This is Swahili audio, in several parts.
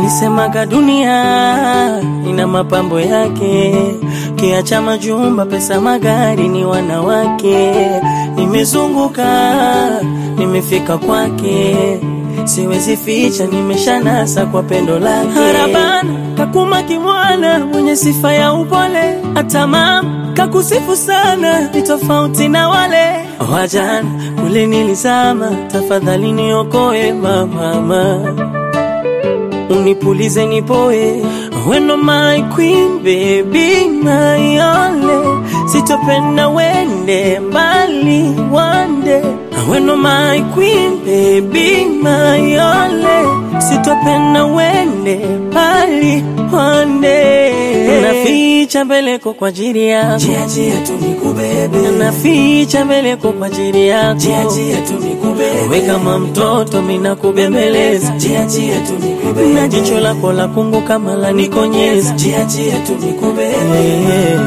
Walisemaga dunia ina mapambo yake, kiacha majumba, pesa, magari, ni wanawake. Nimezunguka, nimefika kwake, siwezi ficha, nimeshanasa kwa pendo lake. Harabana kakuma kimwana, mwenye sifa ya upole, hata mama kakusifu sana, ni tofauti na wale wajana kule nilizama. Tafadhali niokoe mama, unipulize nipoe, weno my queen baby my only, sitopenda wende mbali wande, weno my queen baby my only, sitopenda wende mbali wande, naficha mbeleko kwa ajili yako, Jia jia tu nikubebe, naficha mbeleko kwa ajili yako, jia jia tu nikubebe, we kama mtoto mina kubembeleza jia jia tu na nikubebe, jicho lako la kungu kama la nikonyeza jia jia tu nikubebe, Eh.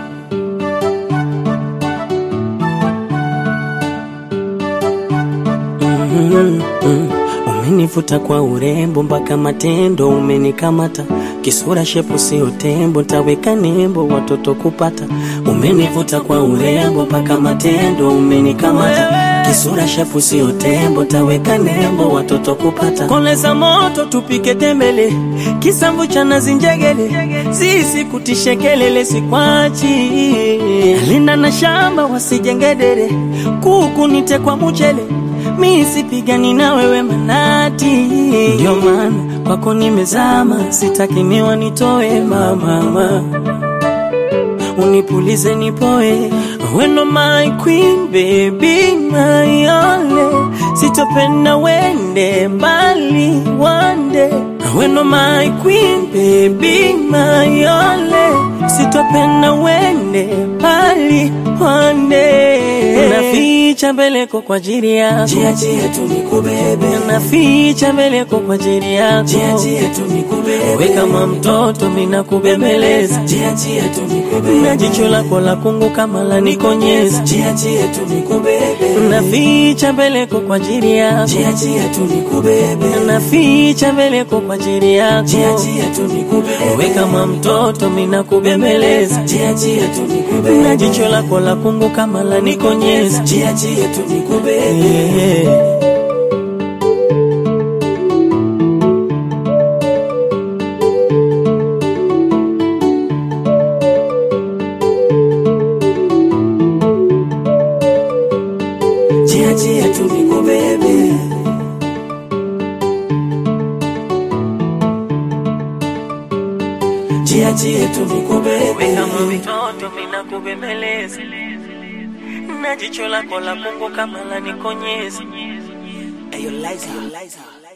Mhm, mhm. Umenivuta kwa urembo mpaka matendo umenikamata, kisura shepu sio tembo, ntaweka nembo watoto kupata. Umenivuta kwa urembo mpaka matendo umenikamata, kisura shepu sio tembo, ntaweka nembo watoto kupata. Koleza moto tupike tembele, kisamvu cha nazi njegele, sisi kutishe kelele sikwachi, linda na shamba wasijengedere, kuku nite kwa mchele mi sipigani na wewe manati, ndio maana kwako nimezama, sitaki miwa nitoe mama, unipulize nipoe, weno my queen baby my only, sitopenda wende mbali wande, weno my queen baby my only, sitopenda wende mbali wande, naficha mbeleko kwa ajili yako jia jia tu nikubebe, naficha mbeleko kwa ajili yako, jia jia tu nikubebe, we kama mtoto mina kubembeleza, jia jia tu na nikubebe, jicho lako la kungu kama la nikonyeza, jia jia tu nikubebe, naficha mbeleko kwa ajili yako, jia jia tu nikubebe, naficha mbeleko kwa ajili yako, jia jia tu nikubebe, we kama mtoto mina kubembeleza, jia jia tu na nikubebe, jicho lako la kungu kama la nikonyeza, jia jia tu nikubebe, yeah. jia jia tu nikubebe. Jia jia tu nikubebe, kama mtoto mina kubembeleza, na jicho lako la kungu kama la nikonyeza. Ayo Liza, Liza.